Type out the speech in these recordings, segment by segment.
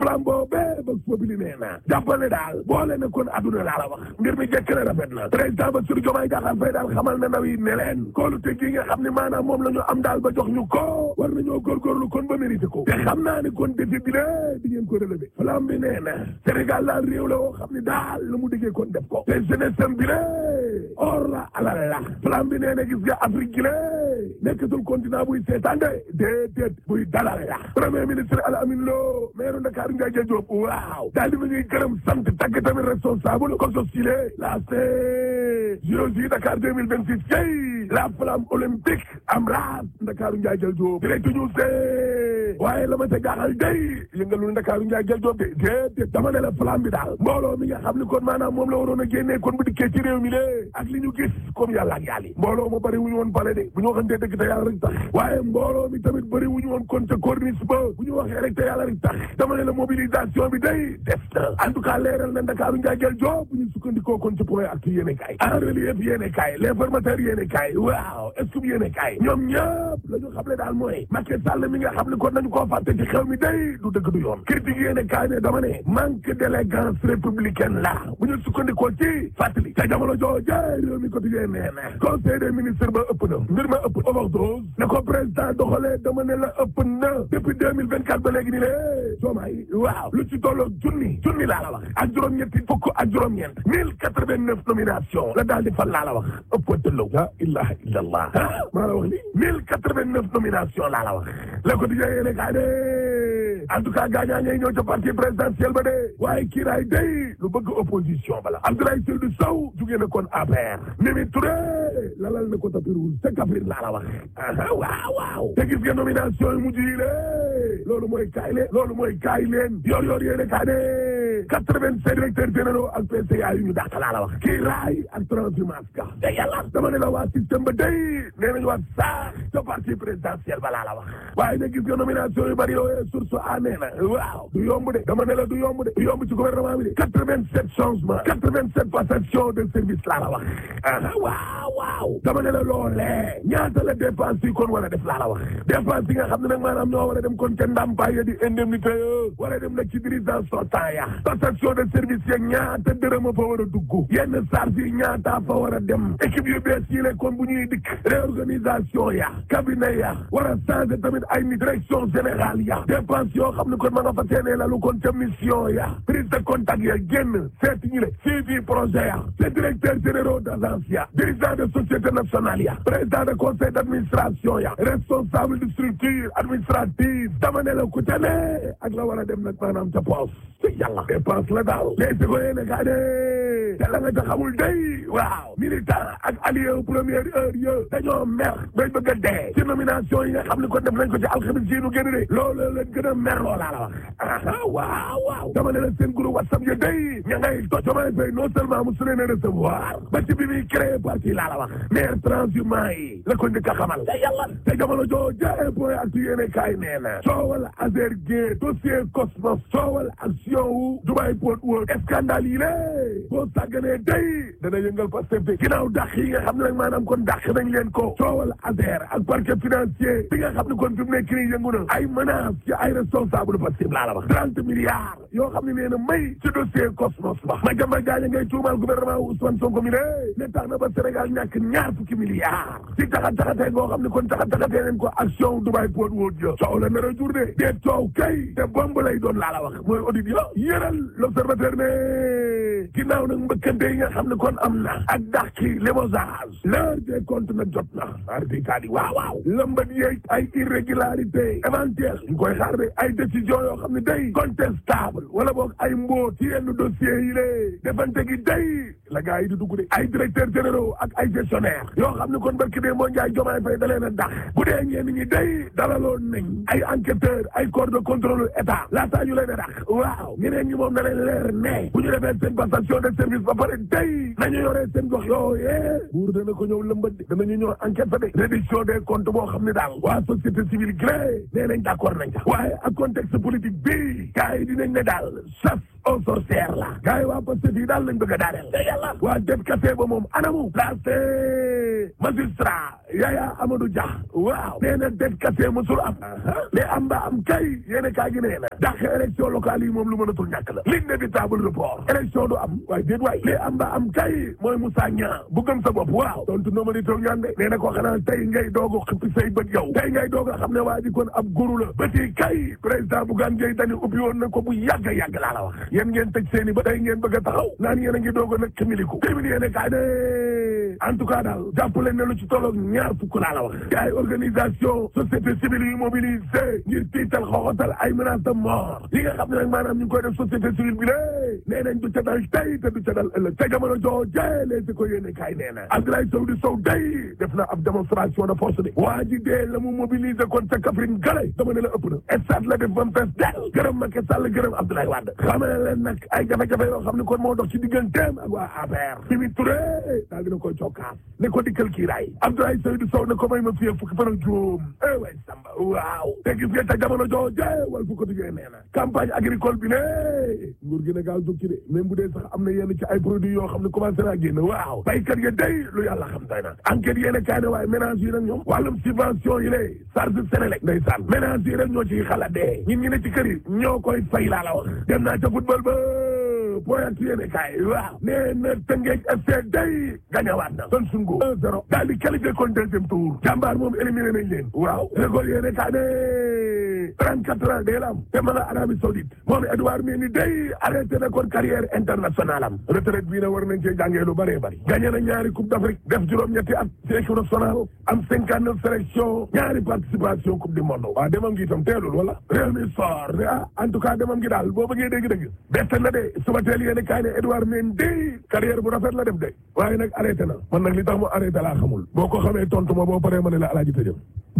flam boobee ba fobili nee na jàppale daal boole na kon adduna laa la wax mbir mi jekk na rafet na président Bassirou Diomaye Diakhar Faye daal xamal na ndaw yi ne leen koolu te gi nga xam ne maanaam moom la ñu am daal ba jox ñu ko war nañoo góorgóorlu kon ba mérité ko te xam naa ni kon défi bi la di ngeen ko relevé flam bi nee na Sénégal daal réew la woo xam ne daal lu mu diggee kon def ko te jeunesse am bi la or la alal la flam bi nee na gis nga Afrique gi la nekkatul continent buy seetaan de déedéet buy dalal la premier ministre Al Amin Lo maire Dakar Ndiaye Diop waaw daal di ma ñuy gërëm sant tagg tamit responsable ko sosile la c JOJ Dakar 2026 kay la flamme olympique am raas Dakar Ndiaye Diop direct news de waaye la ma ca jaaxal day yëngalul Dakar Ndiaye Diop de déedéet dama ne la flamme bi daal mbooloo mi nga xam ne kon maanaam moom la waroon a génnee kon bu dikkee ci réew mi de ak li ñu gis comme yàlla ak yàlla mbooloo ma bëri wu ñu woon pale de bu ñu waxantee dëgg te yàlla rek tax waaye mbooloo mi tamit bëri wu ñu woon kon ca corniche ba bu ñu waxee rek te yàlla rek tax dama ne la mobilisation bi day def na en tout cas leeral na Ndakaaru Njaay jël job bu ñu sukkandikoo kon ci point ak yéene kaay en relief yéene kaay l'informateur yéene kaay waaw est-ce que yéene kaay ñoom ñëpp la ñu xam ne daal mooy Macky Sall mi nga xam ne kon nañu koo fàtte ci xew mi day du dëgg du yoon critique yéene kaay ne dama ne manque d'élégance républicaine la bu ñu sukkandikoo ci fàttali ca jamono jooje réew mi quotidien nee na conseil des ministres ba ëpp na mbir ma ëpp overdose ne ko président doxalee dama ne la ëpp na depuis deux mille vingt quatre ba léegi ni lée Diomaye waaw lu ci tolloo junni junni laa la wax ak juróom-ñetti fukk ak juróom-ñeent mille quatre vingt neuf nomination la daal di fan laa la wax ëpp tëllaw la ilaha illa allah maa la wax li mille quatre vingt neuf nomination laa la wax le quotidien yéene kaa de en tout cas gaañaa ñay ñëw ca parti présidentiel ba de waaye kiiraay day lu bëgg opposition bala Abdoulaye Seydou Sow jugee na kon APR Mimi Touré lalal na ko tapis rouge te Kaffrine laa la wax waaw waaw te gis nga nomination yi mujj yi lée loolu mooy kaay leen loolu mooy kaay leen yor yor yéene kaa de quatre-vingt-sept directeurs généraux ak PCA yu ñu dàq laa la wax kiiraay ak transhumance ka te yàlla dama ne la waa système ba day nee nañu waa sax ca parti présidentiel ba laa la wax waaye nag gis nga nomination yu bari yooyu source a nee na waaw du yomb de dama ne la du yomb de du yomb ci gouvernement bi de quatre-vingt-sept changements quatre-vingt-sept passation de service laa la wax waaw waaw dama ne la loolee ñaata la dépense yi kon war a def laa la wax dépense yi nga xam ne nag maanaam ñoo war a dem kon ca ndàmpaay ya di indemnité yo war a dem nag ci dirigeance sortant ya passation de service ya ñaata dërëm a fa war a dugg yenn charge yi ñaata fa war a dem équipe yu bees yi le kon bu ñuy dikk réorganisation ya cabinet ya war a changer tamit ay ni direction générale ya dépense yoo xam ne kon ma nga fa seenee la lu kon ca mission ya prise de contact ya génn seeti ñi le suivi projet ya te directeur généraux d'agence ya dirigeant de société nationale ya président de conseil d'administration ya responsable de structure administrative dama ne la ku ca ne ak la war a dem nag maanaam ca poos te yàlla dépense la daal les si ko yéene kaa de te la nga ca xamul day waaw militant ak allié première heure yo dañoo mer bay bëgg a dee ci nomination yi nga xam ne ko def nañ ko ci alxamis yi nu génn de loolu leen gën a mer loolaa la wax aha waaw waaw dama ne la seen groupe whatsapp ya day ña ngay to Diomaye Faye non seulement mu su leen a recevoir ba ci bi muy créé parti laa la wax maire transhumant yi la ko njëkk a xamal te yàlla te jamono joo jaay point ak yéene kaay nee na coowal Azer Gueye dossier Cosmos coowal action wu Dubai Port World scandale yi lée boo sàgganee day dana yëngal Pastef de ginnaaw dàq yi nga xam ne nag maanaam kon dàq nañ leen ko coowal Azer ak parquet financier bi nga xam ne kon fi mu nekk nii yëngu na ay menaces ci ay responsable Pastef laa la wax trente milliards yoo xam ne nee na may ci dossier Cosmos ba ma jamba gaaña ngay tuumal gouvernement wu Ousmane Sonko mi lée ne tax na ba Sénégal ñàkk ñaar fukki milliards ci taxat taxatee ngoo xam ne kon taxat taxatee leen ko action Dubai Port World yo coow la nar a jur de dee coow kay te bomb lay doon laa la wax mooy audit yo yëral l'observateur ne ginnaaw nag mbëkkante yi nga xam ne kon am na ak dàqi limogeage l'heure des comptes nag jot na ardi taali waaw waaw lëmbat yeeg ay irrégularité éventuelle ñu koy xaar de ay décision yoo xam ne day contestable wala boog ay mbóot ci yenn dossiers yi lée defante gi day la gars yi di dugg de ay directeurs généraux ak ay gestionnaires yoo xam ne kon barki dee moo njaay jomaay fay da leen a dax bu dee ñenn ñi day dalaloon nañ ay enquêteurs ay corps de contrôle état laataa ñu leen a dax waaw ñeneen ñi moom na leen leer ne bu ñu defee seen passation de service ba pare day nañu yoree seen gox yooyee buur dana ko ñëw lëmbat de danañu ñëw enquête fa de réduction des comptes boo xam ne daal waa société civile gré nee nañ d'accord nañ ca waaye ak contexte politique bi gars yi dinañ ne daal chasse aux sorcières la gars yi waa Pastef yi daal lañ bëgg a daaneel te yàlla waa def café ba moom anamu laste magistrat Yaya Amadou Dia waaw nee na det kase mosul am mais am ba am kay yéen kaa gi nee na dàq élection locale yi moom lu mënatul ñàkk la l'inévitable report élection du am waaye déet waay li am ba am kay mooy Moussa Niang bu gëm sa bopp waaw tontu noo ma di toog ñaan de nee na ko xanaa tey ngay doog a xippi say bët yow tey ngay doog a xam ne waa ji kon ab guru la bëti kay président Bougane Gueye Dany ubbi woon na ko bu yàgg yàgg laa la wax yéen ngeen tëj seen i ba tey ngeen bëgg a taxaw naan yéen a ngi doog a nag ximiliku témini yéene kaay ne en tout cas daal jàpp leen ne lu ci tolloog ñaar fukk laa la wax ay organisation société civile yu mobilisé ngir tiital xooxatal ay menace de mort yi nga xam ne nag maanaam ñu ngi koy def société civile bi lé nee nañ du ca dal tey te du ca dal ëllëg te jamono jooje les ko yéene kaay nee na Abdoulaye Sow di Sow day def na ab démonstration de force de waa ji dee la mu mobiliser kon ca Kaffrine gale dama ne la ëpp na stade la def ba mu fees del gërëm Macky Sall gërëm Abdoulaye Wade xamale leen nag ay jafe-jafe yoo xam ne kon moo dox ci digganteem ak waa APR Mimi Touré daal dina koy cokkaas ne ko dikkal kiiraay Abdoulaye Seydou Sow ne ko may ma fiyee fukki fan ak juróom eh way Samba waaw te gis nga ca jamono jooje wal fu ko tijjee nee na campagne agricole bi ne nguur gi ne gaaw jóg ci de même bu dee sax am na yenn ci ay produits yoo xam ne commencé naa génn waaw baykat ya day lu yàlla xam day na enquête yéen a kaay ne waaye ménage yi nag ñoom wàllum subvention yi lay charge Sénélec ndeysaan ménage yi rek ñoo ciy xalaat dee ñun ñi ne ci kër yi ñoo koy fay laa la wax dem naa ca football ba point yéene kaay waaw nee na Tëngéej FC day gañawaat na son sungo un zéro daal di qualifié kon deuxième tour jàmbaar moom éliminé nañ leen waaw récolte yéene kaay ne trente quatre ans day la am te ma nga Arabie Saoudite moom Edouard Mendy day arrêté na kon carrière internationale am retraite bii na war nañ cee jàngee lu bëree bëri gagné na ñaari coupe d'Afrique def juróom-ñetti at ci équipe nationale am cinquante neuf sélection ñaari participation coupe du monde waaw demam ngi itam teelul wala réew mi soor ah en tout cas demam ngi daal boo bëggee dégg-dégg bett na de suba teel yéen kaay ne Edouard Mendy carrière bu rafet la def de waaye nag arrêté na man nag li tax mu arrêté laa xamul boo ko xamee tontu ma boo paree ma ne la alaaji tëjëm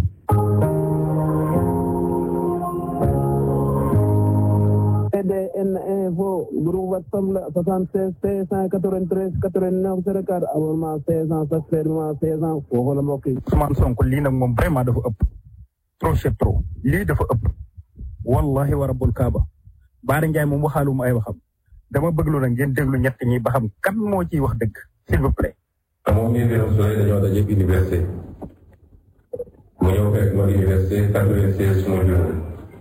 CDN info groupe WhatsApp la 76 593 89 04 abonnement 16 ans chaque fermement 16 ans foofu la mbokk yi. Ousmane Sonko lii nag moom vraiment dafa ëpp trop c'est trop lii dafa ëpp wallahi wa rabbul kaaba Baara Ndiaye moom waxaaluma ay waxam dama bëgg lu nag ngeen déglu ñett ñi ba xam kan moo ciy wax dëgg s'il vous plaît. moom mii Birame Souleye dañoo daje université mu ñëw fekk ma université quatre-vingt-seize su ma juróom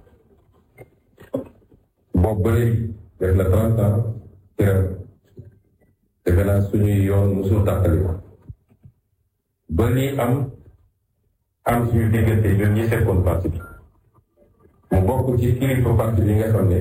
boobu ba léegi def na trente ans ci ren defe naa suñuy yoon musul tàqali ko ba lii am am suñu diggante ñun ñi sekkoon parti bi mu bokk ci kilifa parti bi nga xam ne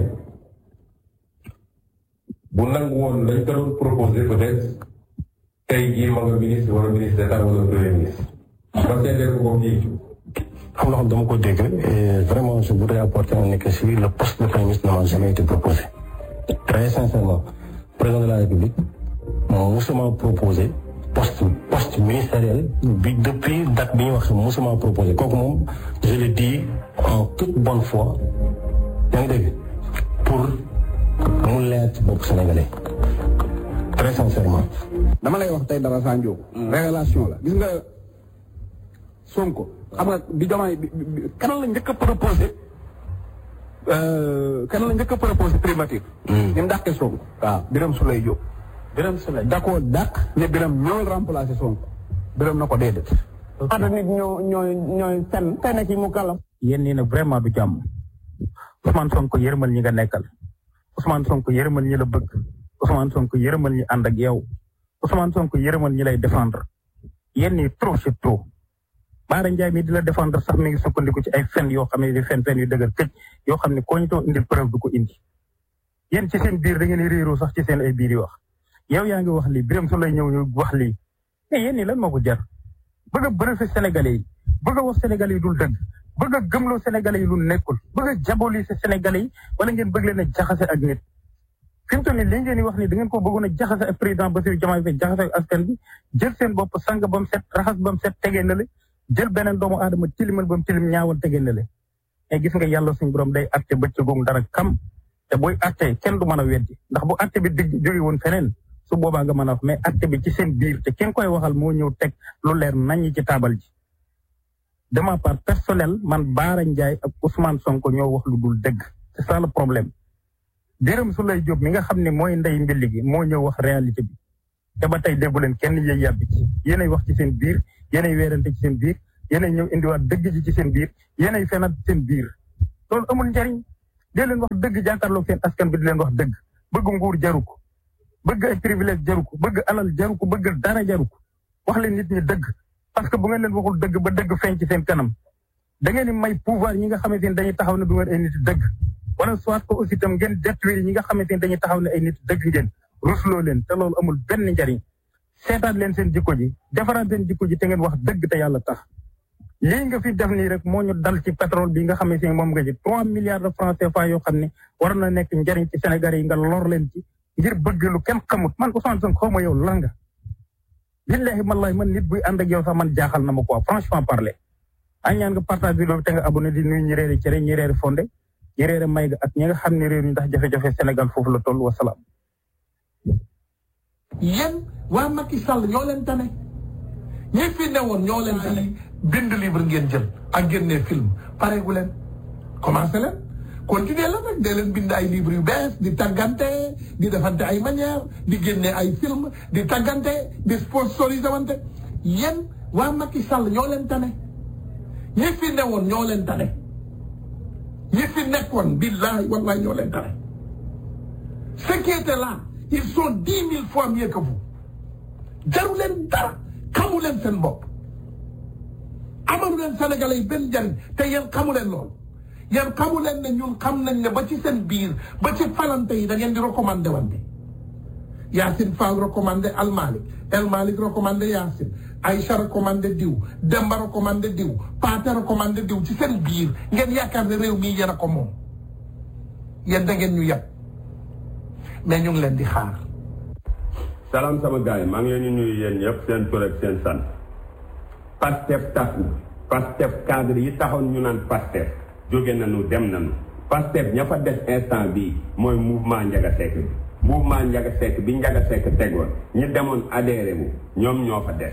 bu nangu woon lañ ko doon proposé peut-être tey jii ma nga ministre wala ministre d'état wala premier ministre ma seedeel ko fii xam nga xam dama ko dégg et vraiment je voudrais apporter un éclaircissement le poste de premier ministre n'a jamais été proposé très sincèrement président de la république moom musuma proposé poste poste ministériel bi depuis date bi ñu wax musuma proposé kooku moom je le dis en toute bonne foi yaa ngi dégg pour mu leer ci bopp sénégalais très sincèrement dama lay wax tey dara Sanjo révélation la gis nga Sonko xam nga bi Diomaye bi kan la njëkk a proposé kan la njëkk a proposé primature ni mu dàqee Sonko waaw Birame Souleye Diop Birame Souleye da koo dàq ne Birame ñooy remplacer Sonko Birame na ko déedéet ñaata nit ñoo ñooy ñooy fen fen ci mu kalam. yéen nii nag vraiment du jàmm Ousmane Sonko yërëmal ñi nga nekkal Ousmane Sonko yërëmal ñi la bëgg Ousmane Sonko yërëmal ñi ànd ak yow Ousmane Sonko yërëmal ñi lay défendre yéen nii trop c'est trop Baara Ndiaye mi di la défendre sax mi ngi sukkandiku ci ay fen yoo xam ne di fen fen yu dëgër këj yoo xam ne koo ñu too indil preuve du ko indi yéen ci seen biir da ngeen di réeroo sax ci seen ay biir yi wax yow yaa ngi wax lii Birame Souleye ñëw ñu wax lii mais yéen nii lan moo ko jar bëgg a bëri Sénégalais yi bëgg a wax Sénégalais yi dul dëgg bëgg a gëmloo Sénégalais yi lu nekkul bëgg a diaboliser Sénégalais yi wala ngeen bëgg leen a jaxase ak nit fi mu toll nii li ngeen di wax ni da ngeen ko bëggoon a jaxase ak président Bassirou Diomaye Faye jaxase ak askan bi jël seen bopp sang ba mu set raxas ba mu set tegee na le jël beneen doomu aadama tilimal ba mu tilim ñaawal tegee na le mais gis nga yàlla suñu borom day atte bëccëgoom dara kam te booy atte kenn du mën a weddi ndax bu atte bi digg jóge woon feneen su boobaa nga mën a wax mais atte bi ci seen biir te kenn koy waxal moo ñëw teg lu leer nañ ci taabal ji de ma part personnel man Baara Ndiaye ak Ousmane Sonko ñoo wax lu dul dëgg c'est ça le problème Birame Souleye Diop mi nga xam ne mooy ndey mbilli gi moo ñëw wax réalité bi te ba tey déggu leen kenn yëy yàbbi ci yéenay wax ci seen biir yéenay weerante ci seen biir yéenay ñëw indiwaat dëgg ji ci seen biir yéenay fenat seen biir loolu amul njariñ dee leen wax dëgg jàkkaarloog seen askan bi di leen wax dëgg bëgg nguur jaru ko bëgg ay privilège jaru ko bëgg alal jaru ko bëgg dara jaru ko wax leen nit ñi dëgg parce que bu ngeen leen waxul dëgg ba dëgg feeñ ci seen kanam da ngeen di may pouvoir ñi nga xamante ni dañuy taxaw ne du ngeen ay nit dëgg wala soit que aussi tam ngeen détruire ñi nga xamante ni dañuy taxaw ne ay nit dëgg ngeen rusloo leen te loolu amul benn njariñ seetaat leen seen jikko ji defaraat seen jikko ji te ngeen wax dëgg te yàlla tax lii nga fi def nii rek moo ñu dal ci pétrole bi nga xamante ni moom nga ji trois milliards de francs CFA yoo xam ne war na nekk njariñ ci Sénégal yi nga lor leen ci ngir bëgg lu kenn xamut man Ousmane Sonko xaw ma yow lan nga billahi wallahi man nit buy ànd ak yow sax man jaaxal na ma quoi franchement parler ay ñaan nga partage vidéo bi te nga abonné di nuyu ñi reeri cere ñi reeri fonde ñi reeri may ga ak ñi nga xam ne réew ñu ndax jafe-jafe Sénégal foofu la toll wasalaam yéen waa Macky Sall ñoo leen tane ñi fi newoon ñoo leen tane bind livre ngeen jël ak génne film pareegu leen commencé leen continuer la nag dee leen bind ay livre yu bees di tàggante di defante ay manière di génne ay film di tàggante di sponsorisé wante yéen waa Macky Sall ñoo leen tane ñi fi newoon ñoo leen tane ñi fi nekkoon billahi wallahi ñoo leen tane ce qui était là ils sont dix mille fois mieux que vous jaru leen dara xamu leen seen bopp amalu leen sénégalais yi benn njariñ te yéen xamu leen loolu yéen xamu leen ne ñun xam nañ ne ba ci seen biir ba ci falante yi da ngeen di recommandé wante Yacine Fall recommandé Al Malick El Malick recommandé Yacine Aïcha recommandé diw Demba recommandé diw Paate recommandé diw ci seen biir ngeen yaakaar ne réew mii yéen a ko moom yéen da ngeen ñu yab mais ñu ngi leen di xaar. salaam sama gars yi maa ngi leen di nuyu yéen ñëpp seen tur ak seen sant Pastef tas na Pastef cadre yi taxoon ñu naan Pastef jóge nañu dem nañu Pastef ña fa des instant bii mooy mouvement Ndiaga Seck bi mouvement Ndiaga Seck bi Ndiaga Seck tegoon ñi demoon adhéré wu ñoom ñoo fa des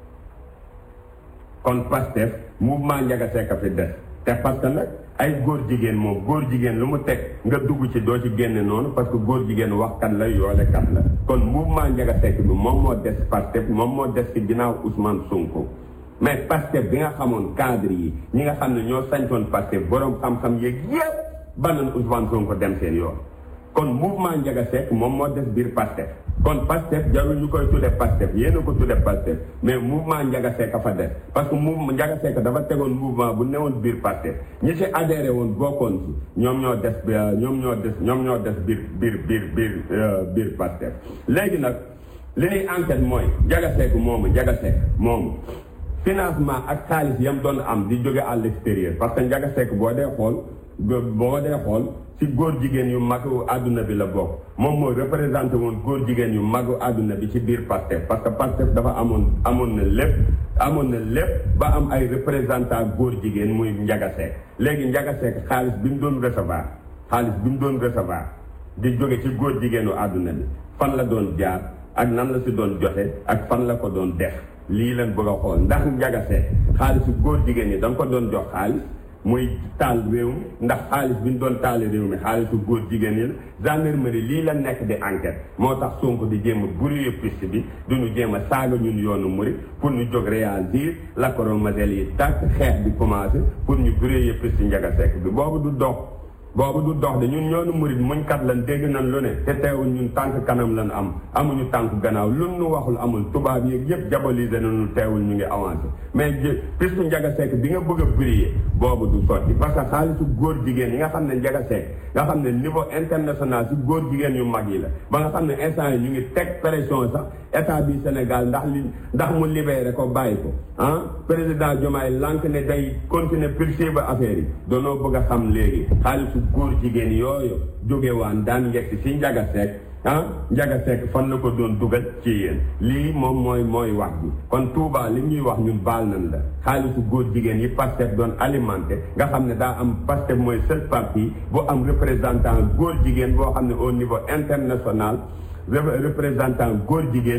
kon Pastef mouvement Ndiaga Seck fi des te parce que nag ay góor jigéen moom góor jigéen lu mu teg nga dugg ci doo ci génne noonu parce que góor jigéen waxkat la yoolekat la kon mouvement Ndiaga Seck bi moom moo des Pastef moom moo des ci ginnaaw Ousmane Sonko mais Pastef bi nga xamoon cadre yi ñi nga xam ne ñoo sañtoon Pastef boroom xam-xam yeeg yépp banoon Ousmane Sonko dem seen yoon kon mouvement Ndiaga Seck moom moo des biir Pastef kon Pastef jarul ñu koy tudde Pastef yéen a ko tudde Pastef mais mouvement Ndiaga Seck a fa des parce que mouvement Ndiaga Seck dafa tegoon mouvement bu newoon biir Pastef ñi ci adhéré woon bokkoon ci ñoom ñoo des ñoom ñoo des ñoom ñoo des biir biir biir biir biir Pastef léegi nag li ñuy enquête mooy Ndiaga Seck moomu Ndiaga Seck moomu financement ak xaalis yam doon am di jóge à l'extérieur parce que Ndiaga Seck boo dee xool boo dee xool ci góor jigéen yu mag àdduna bi la bokk moom mooy représenté woon góor jigéen yu mag àdduna bi ci biir Pastef parce que Pastef dafa amoon amoon na lépp amoon na lépp ba am ay représentant góor jigéen muy Ndiaga Seck léegi Ndiaga Seck xaalis bi mu doon recevoir xaalis bi mu doon recevoir di jóge ci góor jigéenu àdduna bi fan la doon jaar ak nan la si doon joxe ak fan la ko doon def lii leen bëgg a xool ndax Ndiaga Seck xaalisu góor jigéen ñi da nga ko doon jox xaalis muy taal réew mi ndax xaalis bi ñu doon taale réew mi xaalisu góor jigéen ñi la gendarmerie lii la nekk di enquête moo tax Sonko di jéem a brouiller piste bi du ñu jéem a saaga ñun yoonu murit pour ñu jóg réagir lacrymogène yi tàkk xeex bi commencé pour ñu brouiller piste Ndiaga Seck bi boobu du dox boobu du dox de ñun ñoonu murit muñkat lan dégg nañ lu ne te teewul ñun tànk kanam lan am amuñu tànk gannaaw lu nu waxul amul tubaab yeeg yëpp diaboliser nañu teewul ñu ngi avancé mais piste Ndiaga Seck bi nga bëgg a briller boobu du sotti parce que xaalisu góor jigéen yi nga xam ne Ndiaga Seck nga xam ne niveau international si góor jigéen yu mag yi la ba nga xam ne instant yi ñu ngi teg pression sax état bi Sénégal ndax li ndax mu libéré ko bàyyi ko ah président Diomaye lank ne day continuer poursuivre affaire yi doonoo bëgg a xam léegi xaalisu góor jigéen yooyu jóge waan daan yegg si Ndiaga Seck ah Ndiaga Seck fan la ko doon dugal ci yéen lii moom mooy mooy wax bi kon Touba li ñuy wax ñun baal nañ la xaalisu góor jigéen yi Pastef doon alimenté nga xam ne daa am Pastef mooy seul parti bu am représentant góor jigéen boo xam ne au niveau international représentant góor jigéen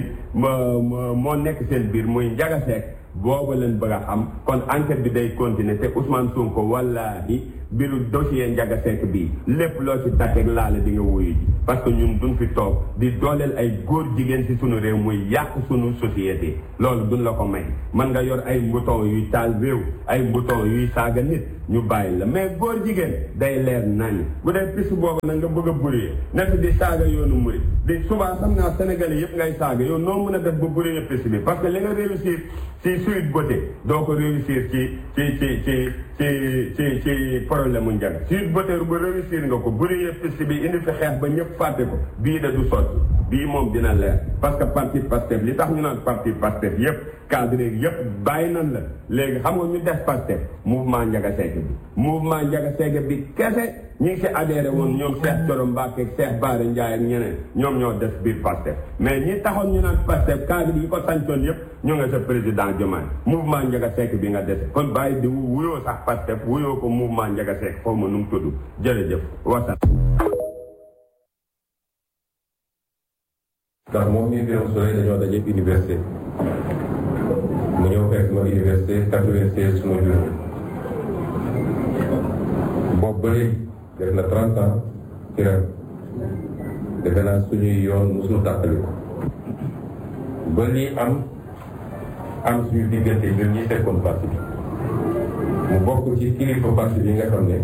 moo moo nekk seen biir muy Ndiaga Seck boobu leen bëgg a xam kon enquête bi day continuer te Ousmane Sonko wallaahi mbiru dossier Ndiaga Seck bii lépp loo ci takkeeg laale di nga wuyu ji parce que ñun duñ fi toog di dooleel ay góor jigéen ci sunu réew muy yàq sunu société loolu duñ la ko may man nga yor ay mbuton yuy taal réew ay mbuton yuy saaga nit ñu bàyyi la mais góor jigéen day leer nañ bu dee piste boobu nag nga bëgg a buree nekk di saaga yoonu murit di souvent xam naa sénégalais yëpp ngay saaga yow noo mën a def ba buree piste bi parce que li nga réussir ci Sweet Beauté doo ko réussir ci ci ci ci ci ci ci problème mu njàng Sweet Beauté bu réussir nga ko buree piste bi indi fi xeex ba ñëpp fàtte ko bii da du sotti bii moom dina leer parce que parti Pastef li tax ñu naan parti Pastef yëpp cadre yëpp bàyyi nan la léegi xam nga ñu def Pastef mouvement Ndiaga Seck bi mouvement Ndiaga Seck bi kese ñi ngi si adhéré woon ñoom Cheikh Thioro Mbacké ak Cheikh Bara Ndiaye ak ñeneen ñoom ñoo des biir Pastef mais ñi taxoon ñu naan Pastef cadre yi ko sancoon yëpp ñu nga sa président Diomaye mouvement Ndiaga Seck bi nga dese kon bàyyi di wuyoo sax Pastef wuyoo ko mouvement Ndiaga Seck foofu ma nu mu tudd jërëjëf wasalaam ndax moom mii Birame Souleye dañoo daje université mu ñëw fekk ma université 96 suma jur boobu ba léegi def na 30 ans ci ren defe naa suñuy yoon musul tàqali ko ba lii am am suñu diggante ñun ñi fekkoon parti bi mu bokk ci kilifa parti bi nga xam ne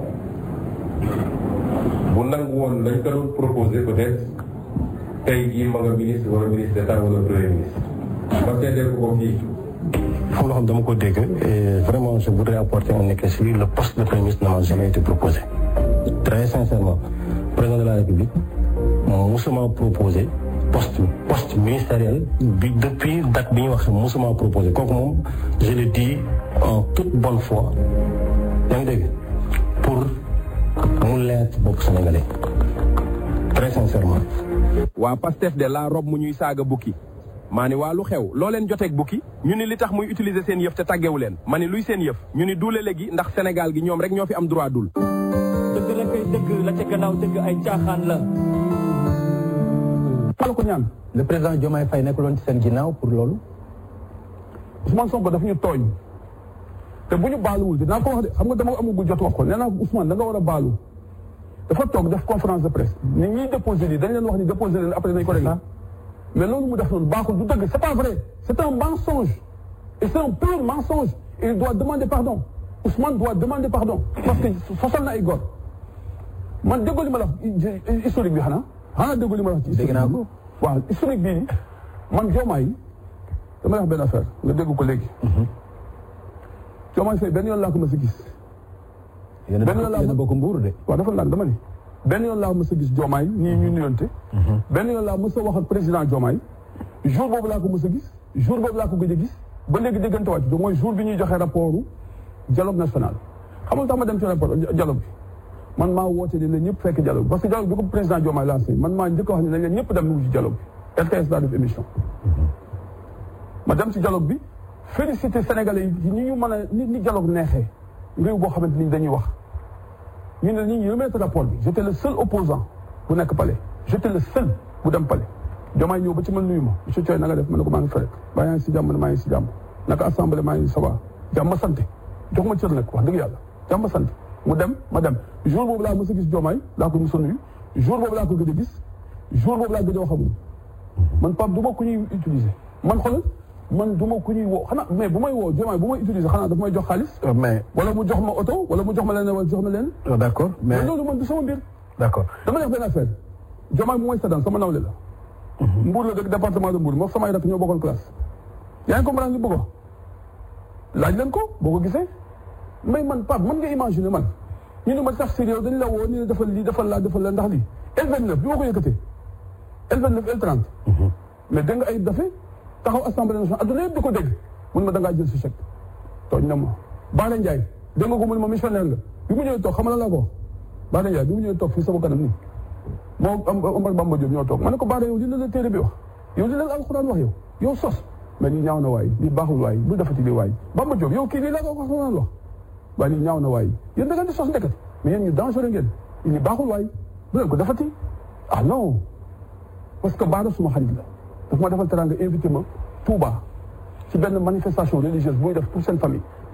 bu nangu woon lañ ko doon proposé peut-être tey jii ma nga ministre wala ministre d'état wala premier ministre ma seedeel ko ko fii xam loo xam dama ko dégg et vraiment je voudrais apporter un éclaircissement le poste de premier ministre n'a jamais été proposé très sincèrement président de la république moom musuma proposé poste poste ministériel bi depuis date bi ñu wax musuma proposé kooku moom je le dis en toute bonne foi yaa ngi dégg pour mu leer ci bopp sénégalais très sincèrement waa Pastef de la rob mu ñuy saaga bukki maa ni waa lu xew loo leen joteeg bukki ñu ni li tax muy utiliser seen yëf te tàggewu leen ma ni luy seen yëf ñu ni duule léegi ndax Sénégal gi ñoom rek ñoo fi am droit dul dëgg la kay dëgg la ca gannaaw dëgg ay caaxaan la. pala ko ñaan le président Diomaye Faye nekkuloon ci seen ginnaaw pour loolu. Ousmane Sonko dafa ñu tooñ te bu ñu baaluwul dinaa ko wax de xam nga dama amagul jot wax ko nee naa Ousmane da nga war a baalu dafa toog def conférence de presse ni ñuy déposé lii dañ leen wax ni déposé leen après nañ ko réglé mais loolu mu def noonu baaxul du dëgg c'est pas vrai c'est un mensonge et c'est un pur mensonge et il doit demander pardon Ousmane doit demander pardon parce que fasal na ay góor man déggoo li ma la wax historique bi xanaa xanaa déggoo li ma la wax ci dégg naa ko waaw historique bii man Diomaye dama la wax benn affaire nga dégg ko léegi Diomaye Faye benn yoon laa ko mës a gis yéen benn yoon laa a bokk mbuur de. waaw dafa laaj dama ni benn yoon laa mës a gis Diomaye ñii ñu nuyonte benn yoon laa mës a wax ak président Diomaye jour boobu laa ko mës a gis jour boobu laa ko gëj a gis ba léegi déggante wàcc do mooy jour bi ñuy joxe rapportu dialogue national xamul tax ma dem ci rapport dialogue bi man maa woote ni la ñëpp fekk dialogue bi parce que dialogue bi ko président Diomaye lancé man maa njëkk a wax ni nañ leen ñëpp dem nu ci dialogue bi RTS daa def émission ma dem ci dialogue bi félicité sénégalais yi ñi ñu mën a ni ni dialogue neexee réew boo xamante ni dañuy wax ñu ne ñu ngi remettre rapport bi j'étais le seul opposant bu nekk palais j'étais le seul bu dem palais Diomaye ñëw ba ci man nuyu ma monsieur Thioye na nga def ma ne ko maa ngi fa rek baa yaa ngi si jàmm ne maa ngi si jàmm naka assemblée maa ngi ça va jàmm ma sant jox ma cër nag wax dëgg yàlla jàmm ma sant mu dem ma dem jour boobu laa mës a gis Diomaye laa ko mës a nuyu jour boobu laa ko gëj a gis jour boobu laa gëj a wax ak moom man Pape du ma ku ñuy utiliser man xoolal man du ma ku ñuy woo xanaa mais bu may woo Diomaye bu may utiliser xanaa daf may jox xaalis mais wala mu jox ma oto wala mu jox ma leen wala jox ma leen d'accord mais mais loolu man du sama mbir d'accord dama def benn affaire Diomaye bu may seddaan sama nawle la Mbour la dëkk département de Mbour moom samay rakk ñoo bokkoon classe yaa ngi comprendre li bëgg wax laaj leen ko boo ko gisee mais man Pape man nga imaginer man ñu ne ma sax sérieux dañ la woo ni ne defal lii defal laa defal la ndax lii L29 bi ma ko yëkkatee L29 L30 mais dégg nga ay dafe taxaw assemblée nationale adduna yëpp di ko dégg mun ma da ngaa jël si chèque tooñ na ma Baara Ndiaye dégg nga ko mun ma missionnaire nga bi mu ñëwee toog xam nga laa ko Baara Ndiaye bi mu ñëwee toog fii sama kanam nii moom Omar Bamba Diop ñoo toog ma ne ko Baara yow li la la téere bi wax yow li la la alxuraan wax yow yow sos mais lii ñaaw na waay lii baaxul waay bu defati lii waay Bamba Diop yow kii lii la ko alxuraan wax waaye lii ñaaw na waay yéen da ngeen di sos ndeket mais yéen ñu dangereux ngeen lii baaxul waay bu leen ko defati ah non parce que Baara suma xarit la daf ma defal teranga invité ma Touba ci benn manifestation religieuse bu muy def pour seen famille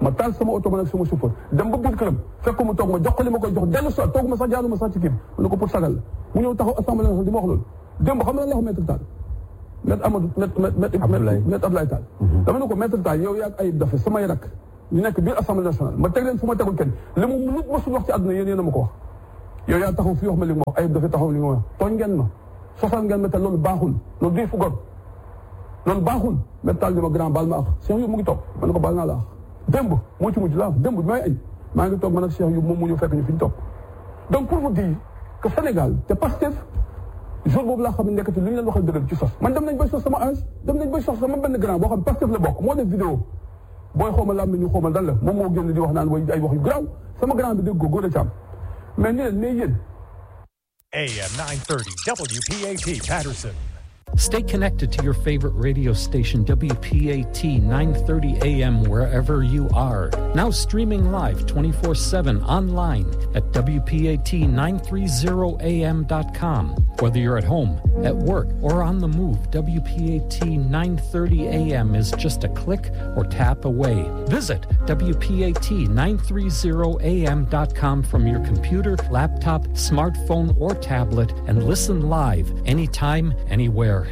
ma taal sama oto ma nag sama chauffeur dem ba biir këram fekk ko mu toog ma jox ko li ma koy jox dellu soit toog ma sax jaaruma sax ci kii bi mu ne ko pour sagal la mu ñëw taxaw assemblée nationale di ma wax loolu démb xam nga lan la wax maître Tall maître Amadou maître maître maître Abdoulaye Tall dama ne ko maître Tall yow yaag ayib dafa samay rak ñu nekk biir assemblée nationale ma teg leen fu ma tegul kenn li mu nit ma suñ wax ci àdduna yéen yéen a ma ko wax yow yaa taxaw fii wax ma li ma wax ayib dafa taxaw li ma wax tooñ ngeen ma sosal ngeen ma te loolu baaxul loolu duy fu gor loolu baaxul maître Tall di ma grand baal ma ak Cheikh yu mu ngi toog ma ne ko baal naa la ak démb moo ci mujj laa démb bi may añ maa ngi toog man ak Cheikh yu moom mu ñu fekk ñu fi ñu toog donc pour vous dire que Sénégal te Pastef jour boobu laa xam ne nekkati lu ñu leen waxal dëgg ci sos man dem nañ bay sos sama âge dem nañ bay sos sama benn grand boo xam Pastef la bokk moo def vidéo booy xawma lam ñu xawma dan la moom moo génn di wax naan way ay wax yu garaaw sama grand bi dégg ko góor a càmm mais ni leen mais yéen AM 930 WPAT Patterson. Stay connected to your favorite radio station, WPAT 930 AM, wherever you are. Now streaming live 24 7 online at WPAT930AM.com. Whether you're at home, at work, or on the move, WPAT 930 AM is just a click or tap away. Visit WPAT930AM.com from your computer, laptop, smartphone, or tablet and listen live anytime, anywhere.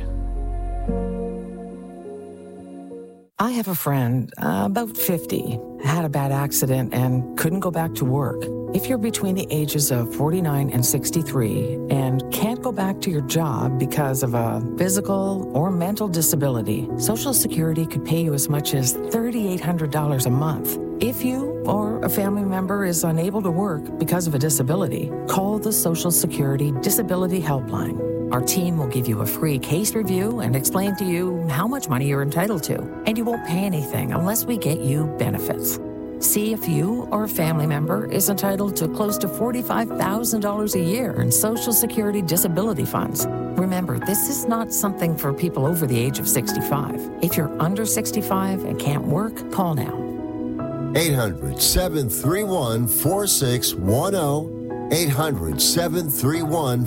I have a friend, uh, about 50, had a bad accident and couldn't go back to work. If you're between the ages of 49 and 63 and can't go back to your job because of a physical or mental disability, Social Security could pay you as much as $3,800 a month. If you or a family member is unable to work because of a disability, call the Social Security Disability Helpline. Our team will give you a free case review and explain to you how much money you're entitled to. And you won't pay anything unless we get you benefits. See if you or a family member is entitled to close to $45,000 a year in Social Security disability funds. Remember, this is not something for people over the age of 65. If you're under 65 and can't work, call now. 800 731 4610. 800 731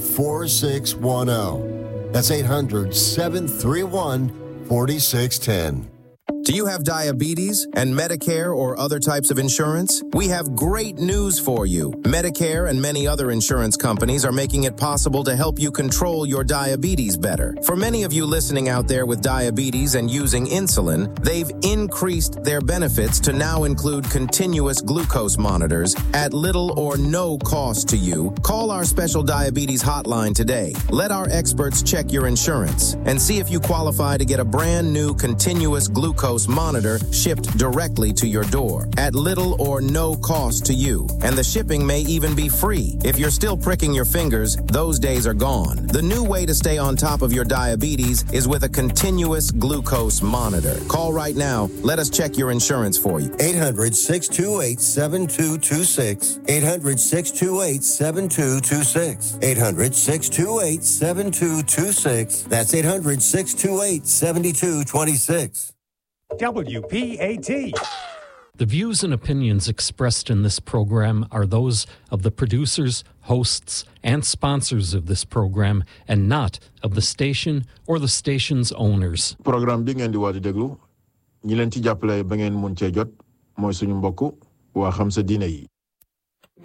4610. That's 800 731 4610. Do you have diabetes and Medicare or other types of insurance? We have great news for you. Medicare and many other insurance companies are making it possible to help you control your diabetes better. For many of you listening out there with diabetes and using insulin, they've increased their benefits to now include continuous glucose monitors at little or no cost to you. Call our special diabetes hotline today. Let our experts check your insurance and see if you qualify to get a brand new continuous glucose monitor shipped directly to your door at little or no cost to you. And the shipping may even be free. If you're still pricking your fingers, those days are gone. The new way to stay on top of your diabetes is with a continuous glucose monitor. Call right now. Let us check your insurance for you. 800 628 7226. 800 628 7226. 800 628 7226. That's 800 628 7226. WPAT. The views and opinions expressed in this program are those of the producers, hosts, and sponsors of this program and not of the station or the station's owners. programme bi ngeen di waaj a déglu ñi leen ci jàppale ba ngeen mun cee jot mooy suñu mbokk waa xam sa diine yi